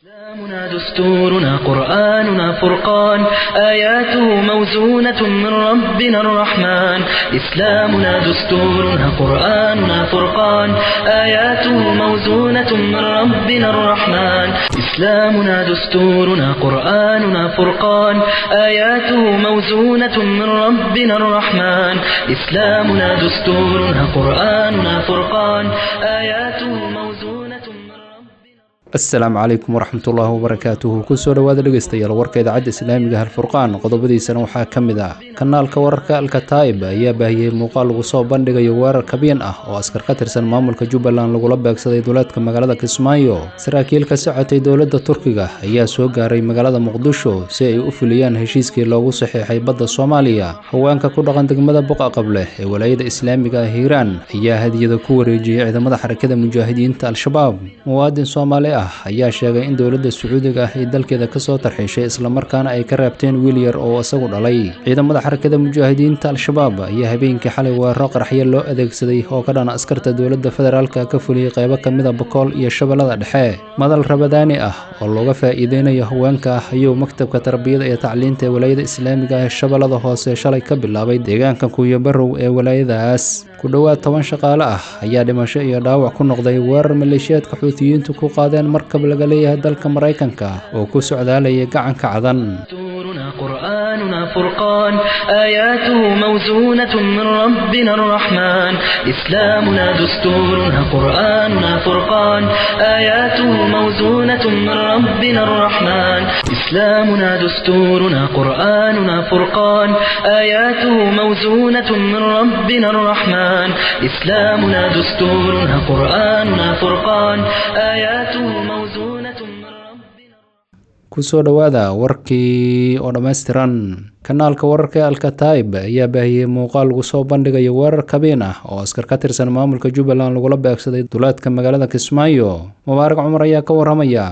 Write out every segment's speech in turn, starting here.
إسلامنا دستورنا قرآننا فرقان آياته موزونة من ربنا الرحمن إسلامنا دستورنا قرآننا فرقان آياته موزونة من ربنا الرحمن إسلامنا دستورنا قرآننا فرقان آياته موزونة من ربنا الرحمن إسلامنا دستورنا قرآننا فرقان آياته موزونة من ربنا asalaamu calaykum waraxmatullaahi wabarakaatuhu kusoo dhowaada dhegeystayaal warka idaacadda islaamiga halfurqaan qodobadiisana waxaa ka mid ah kanaalka wararka alkataib ayaa baahiyey muuqaal lagu soo bandhigayo weerar kabyan ah oo askar ka tirsan maamulka jubbaland lagula beegsaday duleedka magaalada kismaayo saraakiil ka socotay dowladda turkiga ayaa soo gaaray magaalada muqdisho si ay u fuliyaan heshiiskii loogu saxiixay badda soomaaliya haweenka ku dhaqan degmada buqa qableh ee walaayada islaamiga ah hiiraan ayaa hadiyada ku wareejiyey ciidamada xarakada mujaahidiinta al-shabaab muwaadin soomaali ah ayaa sheegay in dowladda sacuudiga ah ay dalkeeda kasoo tarxiishay islamarkaana ay ka reebteen wiil yar oo isagu dhalay ciidamada xarakada mujaahidiinta al-shabaab ayaa habeenkii xalay weeraro qaraxyo loo adeegsaday oo ka dhana askarta dowladda federaalka ka fuliyey qeybo ka mida bokool iyo shabeellada dhexe madal rabadaani ah oo looga faa'iideynayo haweenka ah ayuu maktabka tarbiyada iyo tacliinta ee walaayada islaamiga ah ee shabeellada hoose shalay ka bilaabay deegaanka kuuyabarow ee walaayadaas ku dhowaad toban shaqaale ah ayaa dhimasho iyo dhaawac ku noqday weerar maleeshiyaadka xuutiyiintu ku qaadeen markab laga leeyahay dalka maraykanka oo ku socdaalayay gacanka cadan دستورنا قرآننا فرقان آياته موزونة من ربنا الرحمن إسلامنا دستورنا قرآننا فرقان آياته موزونة من ربنا الرحمن إسلامنا دستورنا قرآننا فرقان آياته موزونة من ربنا الرحمن إسلامنا دستورنا قرآننا فرقان آياته موزونة من ربنا kusoo dhowaada warkii oo dhammaystiran kanaalka wararka ee alkataib ayaa baahiyey muuqaal lagu soo bandhigayo weerar kabeen ah oo askar ka tirsan maamulka jubbaland lagula beegsaday duleedka magaalada kismaayo mubaarak cumar ayaa ka waramaya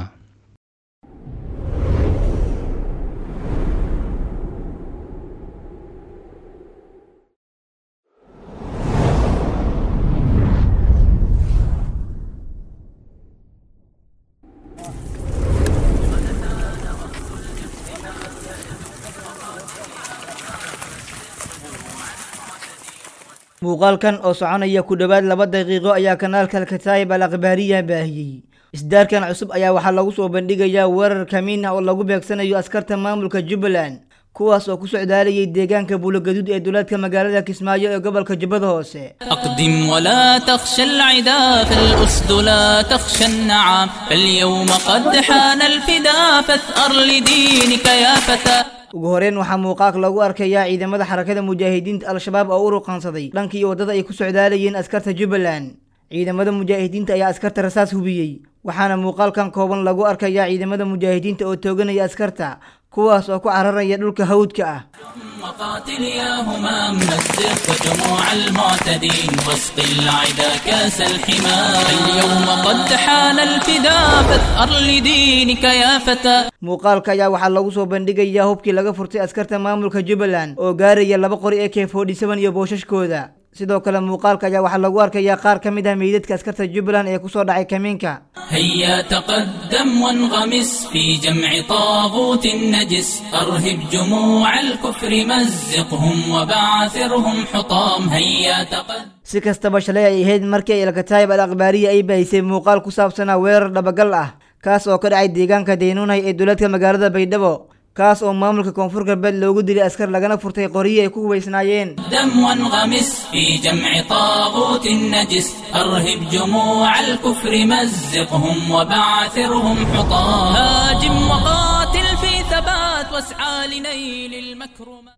muuqaalkan oo soconaya ku dhowaad laba daqiiqo ayaa kanaalka alkataayib al akhbaariya baahiyey isdaarkan cusub ayaa waxaa lagu soo bandhigayaa weerar kamiin ah oo lagu beegsanayo askarta maamulka jubbaland kuwaas oo ku socdaalayay deegaanka buulogaduud ee duleedka magaalada kismaayo ee gobolka jubbada hoose أقدم ولا تخشى العدا فالأسد لا تخشى النعام فاليوم قد حان الفدا فاثأر لدينك يا فتى ugu horeyn waxaa muuqaalka lagu arkayaa ciidamada xarakada mujaahidiinta al-shabaab oo u ruqansaday dhankii waddada ay ku socdaalayeen askarta jubbaland ciidamada mujaahidiinta ayaa askarta rasaas hubiyey waxaana muuqaalkan kooban lagu arkayaa ciidamada mujaahidiinta oo tooganaya askarta kuwaas oo ku cararaya dhulka hawdka ah وقاتل يا همام مزق جموع المعتدين واسق العدا كاس الحمى اليوم قد حان الفدا فاثأر لدينك يا فتى muuqaalka ayaa waxaa lagu soo bandhigayaa hubkii laga furtay askarta maamulka jubbaland oo gaaraya laba qori ee k forty seven iyo booshashkooda sidoo kale muuqaalka ayaa waxaa lagu arkayaa qaar ka mid ah meydadka askarta jubbaland ee kusoo dhacay kamiinka هيا تقدم وانغمس في جمع طاغوت نجس أرهب جموع الكفر مزقهم وبعثرهم حطام هيا تقدم si kastaba shalay ay ahayd markii ay alkataayib al akhbaariya ay baahisay muuqaal ku saabsanaa weerar dhabagal ah kaas oo ka dhacay deegaanka daynuunhay ee duleedka magaalada baydhabo kaas oo maamulka koonfur galbeed loogu dilay askar lagana furtay qoryihi ay ku hubaysnaayeen دم وانغمس في جمع طاغوت نجس أرهب جموع الكفر مزقهم وبعثرهم حطام هاجم وقاتل في ثبات واسعى لنيل المكرمات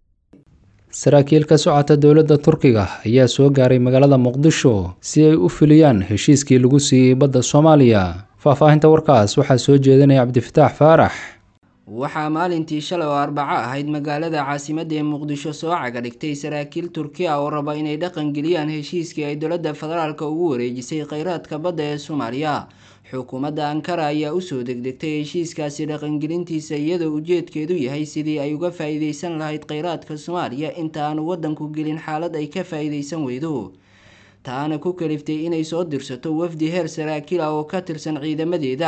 saraakiil ka socota dowladda turkiga ayaa soo gaaray magaalada muqdisho si ay u fuliyaan heshiiskii lagu siiyey badda soomaaliya faahfaahinta warkaas waxaa soo jeedinaya cabdifataax faarax waxaa maalintii shalay oo arbaco ahayd magaalada caasimadda ee muqdisho soo caga dhigtay saraakiil turkiya oo raba inay dhaqangeliyaan heshiiskii ay dowladda federaalka ugu wareejisay kheyraadka badda ee soomaaliya xukuumadda ankara ayaa usoo degdegtay heshiiskaasi dhaqangelintiisa iyadoo ujeedkeedu yahay sidii ay uga faa-iideysan lahayd kheyraadka soomaaliya inta aanu waddanku gelin xaalad ay ka faa-iideysan weydo taana ku kaliftay inay soo dirsato wafdi heer saraakiil ah oo ka tirsan ciidamadeeda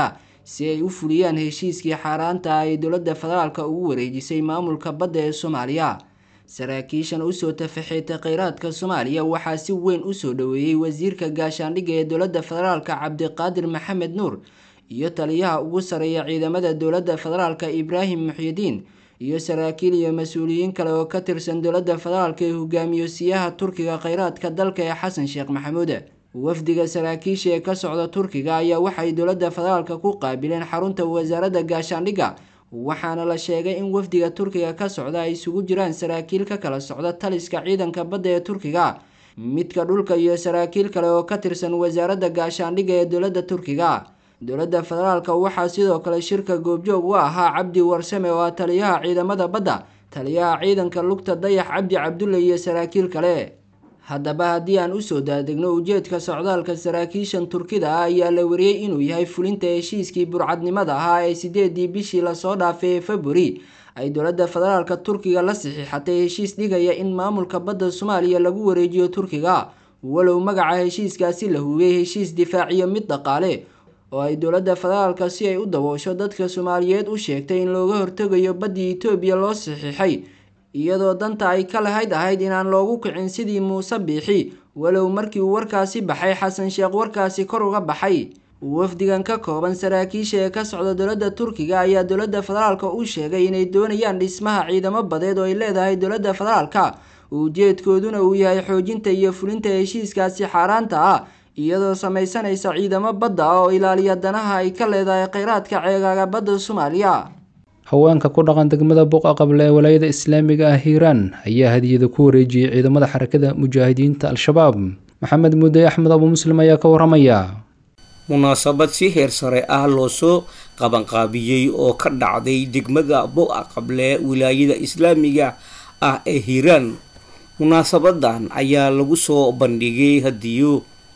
si ay u fuliyaan heshiiskii xaaraanta ah ay dowladda federaalka ugu wareejisay maamulka badda ee soomaaliya saraakiishan usoo tafaxeetay kheyraadka soomaaliya waxaa si weyn usoo dhaweeyey wasiirka gaashaandhigga ee dowladda federaalka cabdiqaadir maxamed nuur iyo taliyaha ugu sareeya ciidamada dowladda federaalka ibraahim muxyidiin iyo saraakiil iyo mas-uuliyiin kale oo ka tirsan dowladda federaalka ee hogaamiyo siyaha turkiga kheyraadka dalka ee xasan sheekh maxamuud wafdiga saraakiisha ee ka socda turkiga ayaa waxay dowladda federaalka ku qaabileen xarunta wasaaradda gaashaandhigga waxaana la sheegay in wafdiga turkiga ka socda ay isugu jiraan saraakiil ka kala socda taliska ciidanka badda ee turkiga midka dhulka iyo saraakiil kale oo ka tirsan wasaaradda gaashaandhigga ee dowladda turkiga dowladda federaalka waxaa sidoo kale shirka goobjoog u ahaa cabdi warsame oo ah taliyaha ciidamada badda taliyaha ciidanka lugta dayax cabdi cabdulle iyo saraakiil kale haddaba haddii aan usoo daadegno ujeedka socdaalka saraakiishan turkida ah ayaa la wariyey inuu yahay fulinta heshiiskii burcadnimada ahaa ee sideedii bishii lasoo dhaafay ee februari ay dowladda federaalka turkiga la saxiixatay heshiis dhigaya in maamulka badda soomaaliya lagu wareejiyo turkiga walow magaca heshiiskaasi la hubiyey heshiis difaaciyo mid dhaqaale oo ay dowladda federaalka si ay u daboosho dadka soomaaliyeed u sheegtay in looga hortegayo baddii etoobiya loo saxiixay iyadoo danta ay ka lahayd ahayd inaan loogu kicin sidii muuse biixi walow markii uu warkaasi baxay xasan sheekh warkaasi kor uga baxay wafdigan ka kooban saraakiisha ee ka socda dowladda turkiga ayaa dowladda federaalka u sheegay inay doonayaan dhismaha ciidamo badeed oo ay leedahay dowladda federaalka ujeedkooduna uu yahay xoojinta iyo fulinta heshiiskaasi xaaraanta ah iyadoo samaysanaysa ciidamo badda ah oo ilaaliya danaha ay ka leedahay kheyraadka ceegaaga badda soomaaliya haweenka ku dhaqan degmada buqa qable ee walaayada islaamiga ah hiiraan ayaa hadiyada ku wareejiyey ciidamada xarakada mujaahidiinta al-shabaab maxamed mudde axmed abu muslim ayaa ka waramaya munaasabad si heer sare ah loo soo qabanqaabiyey oo ka dhacday degmada buqa qable wilaayada islaamiga ah ee hiiraan munaasabadan ayaa lagu soo bandhigay hadiyo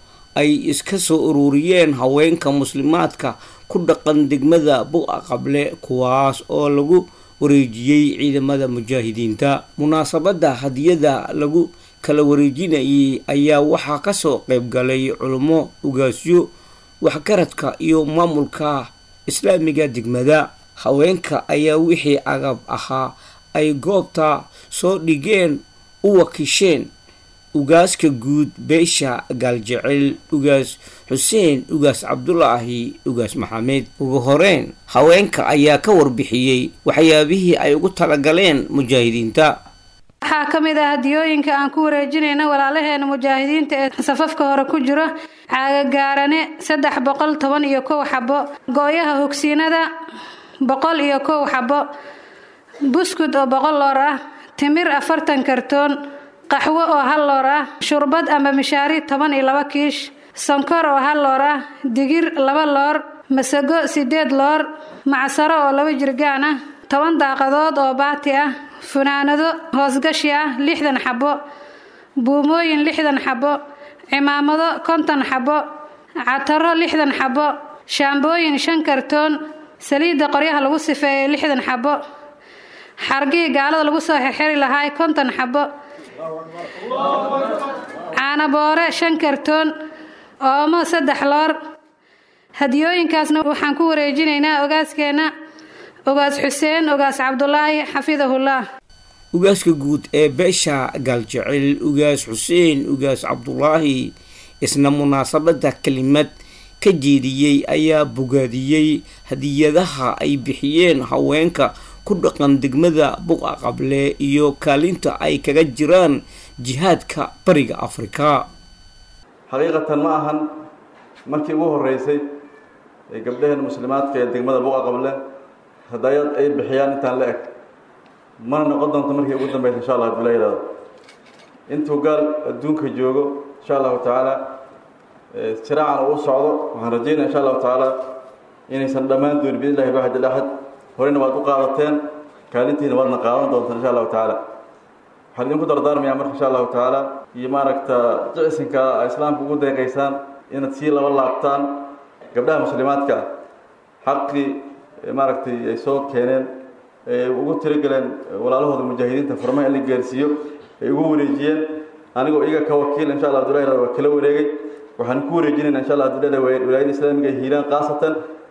ay iska soo ururiyeen haweenka muslimaadka ku dhaqan degmada buqa qable kuwaas oo lagu wareejiyey ciidamada mujaahidiinta munaasabada hadiyada lagu kala wareejinayay ayaa waxaa kasoo qeyb galay culummo ugaasyo waxgaradka iyo maamulka islaamiga degmada haweenka ayaa wixii agab ahaa ay goobta soo dhigeen u wakiisheen ugaaska guud beesha gaaljecel ugaas xuseen ugaas cabdulaahi ugaas maxamed ugu horeyn haweenka ayaa ka warbixiyey waxyaabihii ay ugu talagaleen mujaahidiinta waxaa ka mid ah hadiyooyinka aan ku wareejinayna walaalaheena mujaahidiinta ee safafka hore ku jiro caagagaarane saddex boqol toban iyo kow xabo gooyaha hogsiinada boqol iyo kow xabo buskud oo boqol loor ah timir afartan kartoon qaxwo oo hal loor ah shurbad ama mishaari toban iyo laba kiish sonkor oo hal loor ah digir laba loor masago sideed loor macsaro oo laba jirgaan ah toban daaqadood oo baati ah funaanado hoosgashi ah lixdan xabo buumooyin lixdan xabo cimaamado konton xabo cataro lixdan xabo shaambooyin shan kartoon saliidda qoryaha lagu sifeeyay lixdan xabo xargihii gaalada lagu soo xirxiri lahaa konton xabo caanaboore shan kartoon oomo saddex loor hadiyooyinkaasna waxaan ku wareejinaynaa ogaaskeenna ogaas xuseen ogaas cabdulaahi xafidahullah ugaaska guud ee beesha gaaljecel ugaas xuseen ugaas cabdulaahi isna munaasabada kelimad ka jeediyey ayaa bogaadiyey hadiyadaha ay bixiyeen haweenka ku dhaqan degmada buqa qable iyo kaalinta ay kaga jiraan jihaadka bariga afrika xaqiiqatan ma ahan markii ugu horeysay ee gabdhaheen muslimaadka ee degmada buqa qable hadayad ay bixiyaan intaan la eg mana noqon doonto markii ugu dambeysa insha allah haduu la yihahdo intuu gaal adduunka joogo insha allahu tacaala siraacan uu socdo waxaan rajeynaya insha allahu tacaala inaysan dhammaan doonin biidn illahi baxad ilaxad horeyna waad u qaadateen kaalintiina waadna qaadan doontaan insha allahu tacaala waxaan idinku dardaarmayaa marka insha allahu tacaala iyo maaragta jicisinka islaamka ugu deeqaysaan inaad sii laba laabtaan gabdhaha muslimaadka xaqii maaragtay ay soo keeneen ugu tirigaleen walaalahooda mujaahidiinta furmaha in la gaarsiiyo ay ugu wareejiyeen anigoo iyaga ka wakiil insha allah abdullahi waa kala wareegay waxaan ku wareejinayna insha allah abdullahi wilaayada islaamiga hiiraan khaasatan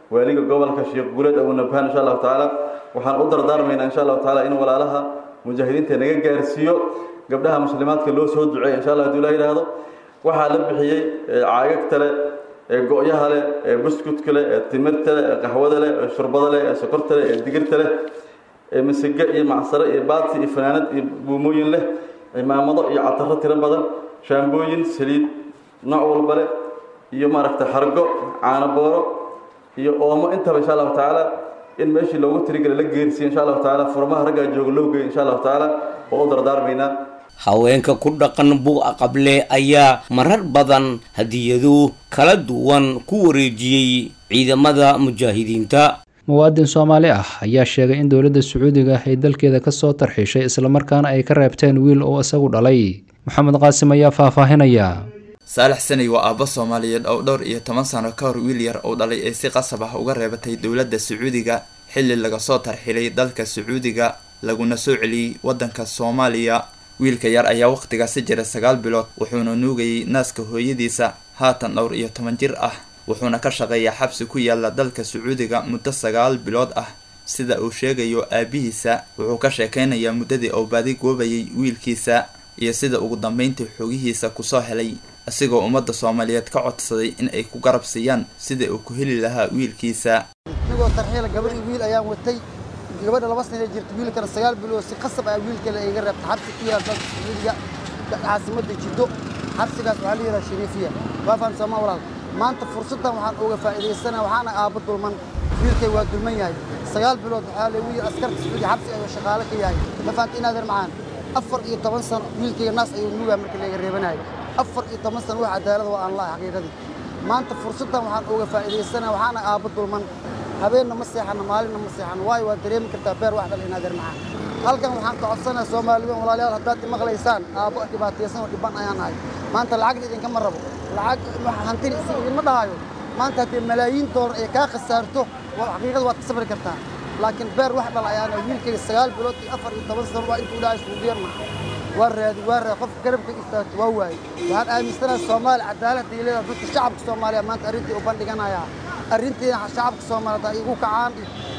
waaliga gobolka sheekh guuleed abunabhaan insha allahu tacaala waxaan u dardaarmaynaa insha allahu tacaala in walaalaha mujaahidiinta naga gaarsiiyo gabdhaha muslimaadka loo soo duceeya insha allah haduu la yidhaahdo waxaa la bixiyey caagagta leh ee go-yaha leh ee buskudka leh ee timirta leh ee qaxwada leh ee shurbada leh ee sokorta leh ee digirta leh ee masige iyo macsare iyo baati iyo fanaanad iyo buumooyin leh cimaamado iyo cataro tiro badan shaambooyin saliid nooc walba leh iyo maaragta xargo caano booro iyo oomo intaba insha allahu tacaala in meeshii loogu tirigala la geersiiyo insha allahu tacaala furmaha raggaa jooga loo geeyo insha allahu tacaala oo u dardaarmaynaa haweenka ku dhaqan buuqa qable ayaa marar badan hadiyado kala duwan ku wareejiyey ciidamada mujaahidiinta muwaadin soomaali ah ayaa sheegay in dowladda sacuudiga ay dalkeeda ka soo tarxiishay islamarkaana ay ka reebteen wiil oo isagu dhalay maxamed qaasim ayaa faahfaahinaya saalax sanay waa aabbo soomaaliyeed oo dhowr iyo toban sano ka hor wiil yar oo dhalay ee si qasab ah uga reebatay dowladda sacuudiga xilli laga soo tarxilay dalka sacuudiga laguna soo celiyey waddanka soomaaliya wiilka yar ayaa wakhtigaasi jira sagaal bilood wuxuuna nuugayay naaska hooyadiisa haatan dhowr iyo toban jir ah wuxuuna ka shaqeeyaa xabsi ku yaala dalka sacuudiga muddo sagaal bilood ah sida uu sheegayo aabihiisa wuxuu ka sheekeynayaa muddadii uu baadi goobayay wiilkiisa iyo sida ugu dambeyntii xogihiisa kusoo helay asigoo ummadda soomaaliyeed ka codsaday in ay ku garab siiyaan sida uu ku heli lahaa wiilkiisa anigoo tarxiila gabadhii wiil ayaan watay gabadha laba sana jirta wiilkana sagaal bilood si qasab ah wiilkale iga reebta xabsi ku yaal dalka sacuudiga caasimadda jiddo xabsigaas waxaa la yidhaha shariifiya waa faham soomaa walaal maanta fursaddan waxaan uga faa'iidaysanaa waxaana aabbo dulman wiilkay waa dulman yahay sagaal bilood waxaa le wiil askarta sacuudiga xabsi ayuu shaqaale ka yahay ma fahamta inaadeer macaan afar iyo toban sano wiilkayga naas ayuu nuugaa markii layga reebanayo afar iyo toban sano wax cadaalada waa aan lahay xaqiiqadii maanta fursaddan waxaan uga faa'iidaysanaa waxaana aabbo dulman habeenna ma seexano maalinna ma seexano waayo waa dareemi kartaa beer wax dhal inaadeer macaan halkan waxaan ka codsanayaa soomaaliyeed walaalayaal haddaad imaqlaysaan aabbo dhibaataysan oo dhibban ayaan ahay maanta lacagna idinkama rabo lacag hantini isi idinma dhahayo maanta haddii malaayiin doolar ay kaa khasaarto xaqiiqada waad ka sabri kartaa laakiin beer wax dhal ayaana wiilkayga sagaal bilood iyo afar iyo toban sano waa intuu dhahay suudiyarna waa raadi waa raadi qof garabka istaagto waa waaye waxaan aaminsanayaa soomaali cadaalad ay leedahay dadka shacabka soomaaliya maanta arrintii u bandhiganayaa arrintiina shacabka soomaaliyeed ay igu kacaan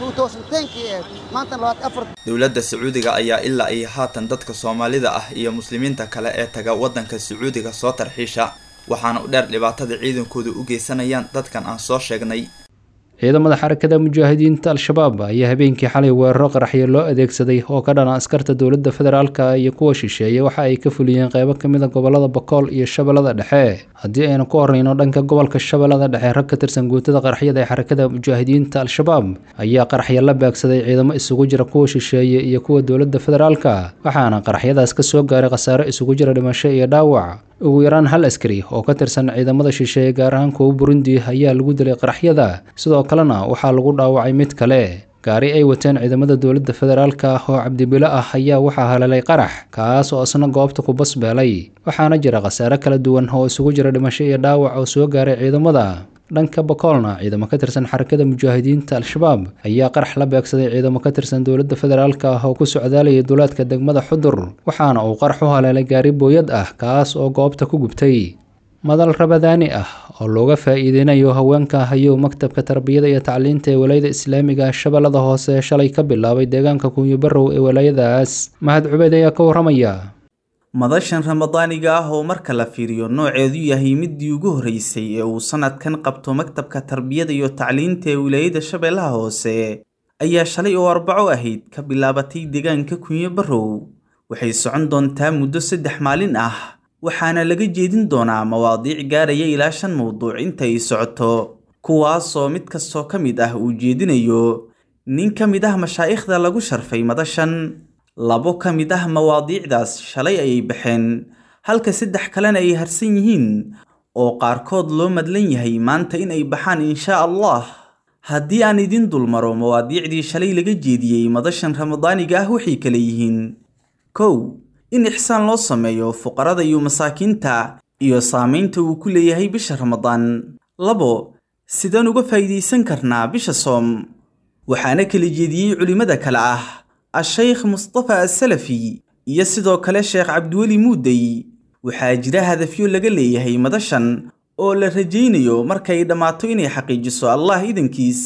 kii eed maanta labaatan afar dowladda sacuudiga ayaa ilaa ay haatan dadka soomaalida ah iyo muslimiinta kale ee taga waddanka sacuudiga soo tarxiisha waxaana u dheer dhibaatada ciidankooda u geysanayaan dadkan aan soo sheegnay ciidamada xarakada mujaahidiinta al-shabaab ayaa habeenkii xalay weeraro qaraxyo loo adeegsaday oo ka dhana askarta dowladda federaalka iyo kuwa shisheeye waxa ay ka fuliyeen qeybo ka mid a gobolada bakool iyo shabeellada dhexe haddii aynu ku horreyno dhanka gobolka shabeellada dhexe rag ka tirsan guutada qaraxyada ee xarakada mujaahidiinta al-shabaab ayaa qaraxyo la baagsaday ciidamo isugu jira kuwa shisheeye iyo kuwa dowladda federaalka waxaana qaraxyadaas ka soo gaaray khasaare isugu jira dhimasho iyo dhaawac ugu yaraan hal askari oo ka tirsan ciidamada shisheeye gaar ahaan kuwa burundi ayaa lagu dilay qaraxyada sidoo kalena waxaa lagu dhaawacay mid kale gaari ay wateen ciidamada dowladda federaalka oo cabdibilo ah ayaa waxaa haleelay qarax kaas oo isna goobta ku basbeelay waxaana jira khasaare kala duwan oo isugu jira dhimasho iyo dhaawac oo soo gaaray ciidamada dhanka bakoolna ciidamo ka tirsan xarakada mujaahidiinta al-shabaab ayaa qarax la beegsaday ciidamo ka tirsan dowladda federaalka ah oo ku socdaalayay duulaadka degmada xudur waxaana uu qarax u haleelay gaari booyad ah kaas oo goobta ku gubtay madal rabadaani ah oo looga faa'iideynayo haweenka hayow maktabka tarbiyada iyo tacliinta ee walaayada islaamiga shabeellada hoose shalay ka bilaabay deegaanka kunyibarow ee walaayadaas mahad cubeyd ayaa ka warramaya madashan ramadaaniga ah oo marka la fiiriyo nooceedu yahay midii ugu horreysay ee uu sannadkan qabto maktabka tarbiyada iyo tacliinta ee wilaayada shabeellaha hoose ayaa shalay oo arbaco ahayd ka bilaabatay deegaanka kunyo barrow waxay socon doontaa muddo saddex maalin ah waxaana laga jeedin doonaa mawaadiic gaaraya ilaa shan mawduuc inta ay socoto kuwaasoo mid kastoo ka mid ah uu jeedinayo nin ka mid ah mashaa'ikhda lagu sharfay madashan labo ka mid ah mawaadiicdaas shalay ayay baxeen halka saddex kalena ay harsan yihiin oo qaarkood loo madlan yahay maanta in ay baxaan inshaa allah haddii aan idin dulmaro mawaadiicdii shalay laga jeediyey madashan ramadaaniga ah waxay kala yihiin kow in ixsaan loo sameeyo fuqarada iyo masaakiinta iyo saamaynta uu ku leeyahay bisha ramadaan labo sidaan uga faa'iidaysan karnaa bisha soom waxaana kala jeediyey culimmada kale ah a-sheykh mustafa asalafi iyo sidoo kale sheekh cabdiweli muudey waxaa jira hadafyo laga leeyahay madashan oo la rajaynayo markay dhammaato inay xaqiijiso allah idankiis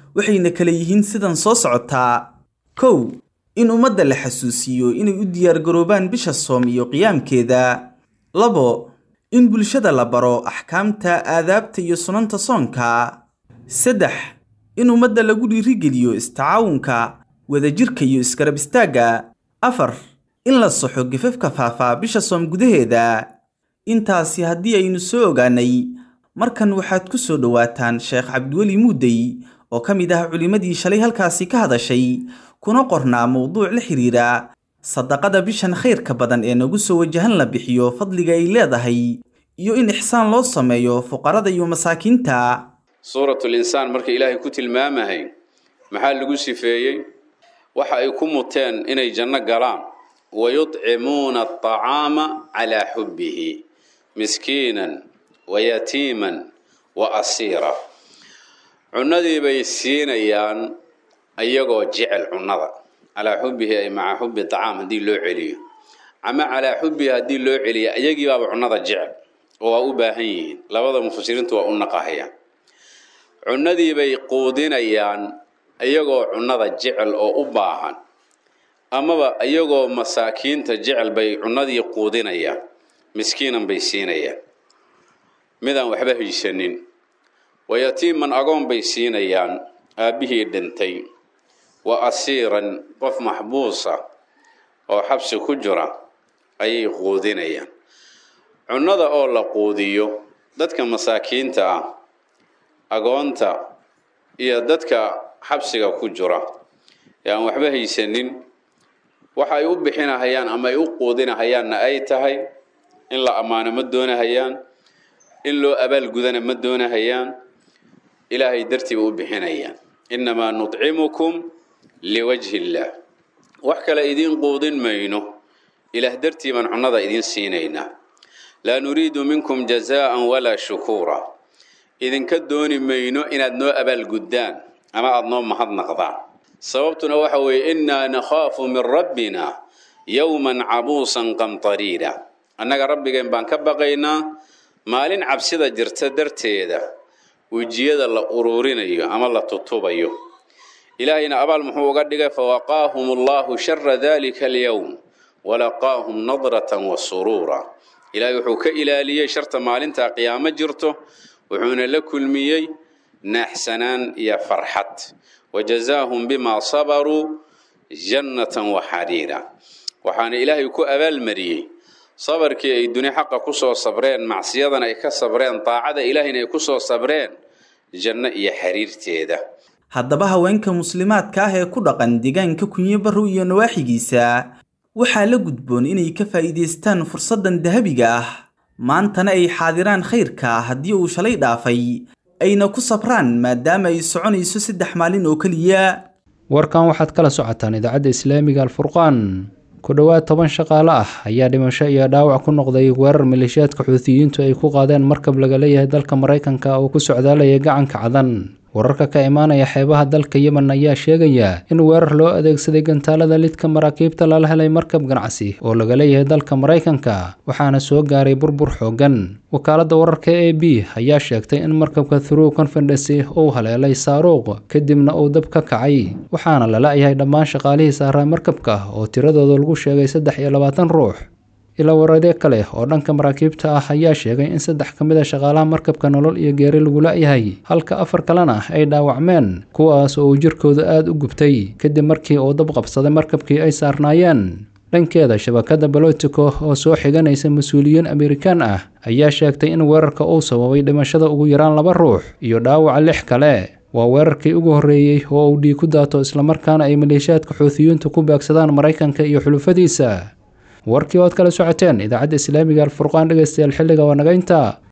waxayna kala yihiin sidan soo socotaa kow in ummadda la xasuusiiyo inay u diyaargaroobaan bisha soom iyo qiyaamkeeda labo in bulshada la baro axkaamta aadaabta iyo sunanta soonka saddex in ummadda lagu dhiirigeliyo istacaawunka wadajirka iyo iskarab istaagga afar in la saxo gafafka faafaa bisha soom gudaheeda intaasi haddii aynu soo ogaanay markan waxaad ku soo dhowaataan sheekh cabdiweli muudey oo ka mid ah culimmadii shalay halkaasi ka hadashay kuna qornaa mowduuc la xidhiira sadaqada bishan khayrka badan ee nagu soo wajahan la bixiyo fadliga ay leedahay iyo in ixsaan loo sameeyo fuqarada iyo masaakiinta suuratul insaan marka ilaahay ku tilmaamahay maxaa lagu sifeeyey waxa ay ku muteen inay janno galaan wayudcimuuna aطacaama calaa xubbihi miskiinan wayatiiman wa asiira cunnadii bay siinayaan iyagoo jecel cunnada calaa xubbihi ay maca xubbi acaam haddii loo celiyo ama calaa xubbihi haddii loo celiyo iyagii baaba cunnada jecel oo waa u baahan yihiin labada mufasiriintu waa u naqahayaan cunnadii bay quudinayaan iyagoo cunnada jecel oo u baahan amaba iyagoo masaakiinta jecel bay cunnadii quudinayaan miskiinan bay siinayaan midaan waxba haysanin wayatiiman agoon bay siinayaan aabbihii dhintay wa asiiran qof maxbuusa oo xabsi ku jira ayay quudinayaan cunnada oo la quudiyo dadka masaakiinta ah agoonta iyo dadka xabsiga ku jira ee aan waxba haysanin waxa ay u bixinahayaan ama ay u quudinahayaanna ay tahay in la ammaano ma doonahayaan in loo abaalgudana ma doonahayaan ilaahay dartiiba u bixinayaan innamaa nudcimukum liwajhi illaah wax kale idiin quudin mayno ilaah dartii baan cunnada idiin siinaynaa laa nuriidu minkum jazaa'an walaa shukuura idinka dooni mayno inaad noo abaalguddaan ama aada noo mahadnaqdaan sababtuna waxa weeye innaa nakhaafu min rabbina yowman cabuusan qamtariira annaga rabbigeen baan ka baqaynaa maalin cabsida jirta darteeda wejiyada la uruurinayo ama la tutubayo ilaahayna abaal muxuu uga dhigay fawaqaahum allahu shara dalika alyowm walaqaahum nadratan wa suruura ilaahay wuxuu ka ilaaliyey sharta maalintaa qiyaamo jirto wuxuuna la kulmiyey naaxsanaan iyo farxad wajazaahum bimaa sabaruu jannatan wa xariira waxaana ilaahay ku abaalmariyey sabarkii ay duni xaqa kusoo sabreen macsiyadana ay ka sabreen daacada ilaahayna ay kusoo sabreen janno iyo xiriirteeda haddaba haweenka muslimaadka ah ee ku dhaqan deegaanka kunyo barrow iyo nawaaxigiisa waxaa la gudboon inay ka faa'iidaystaan fursaddan dahabiga ah maantana ay xaadiraan khayrka haddii uu shalay dhaafay ayna ku sabraan maadaama ay soconayso saddex maalin oo keliya warkan waxaad kala socotaan idaacadda islaamiga alfurqaan ku dhowaad toban shaqaale ah ayaa dhimasho iyo dhaawac ku noqday weerar maleeshiyaadka xuutiyiintu ay ku qaadeen markab laga leeyahay dalka maraykanka oo ku socdaalaya gacanka cadan wararka ka imaanaya xeebaha dalka yemen ayaa sheegaya in weerar loo adeegsaday gantaalada lidka maraakiibta lala helay markab ganacsi oo laga leeyahay dalka maraykanka waxaana soo gaaray burbur xoogan wakaaladda wararka a b ayaa sheegtay in markabka through confidency uu haleelay saaruuq kadibna uu dab ka kacay waxaana la la-yahay dhammaan shaqaalihii saaraa markabka oo tiradooda lagu sheegay saddex iyo labaatan ruux ilaa waradee kale oo dhanka maraakiibta ah ayaa sheegay in saddex ka mid a shaqaalaha markabka nolol iyo geeri lagu la-yahay halka afar kalena ay dhaawacmeen kuwaas oo uu jirkooda aada u gubtay kadib markii uu dab qabsaday markabkii ay saarnaayeen dhankeeda shabakadda balotico oo soo xiganaysa mas-uuliyiin amerikaan ah ayaa sheegtay in weerarka uu sababay dhimashada ugu yaraan laba ruux iyo dhaawaca lix kale waa weerarkii ugu horreeyey oo uu dhiig ku daato islamarkaana ay maleeshiyaadka xuutiyiintu ku baagsadaan maraykanka iyo xulufadiisa warkii ood kala socoteen idaacadda islaamiga alfurqaan dhegeystayaal xilliga waa naga intaa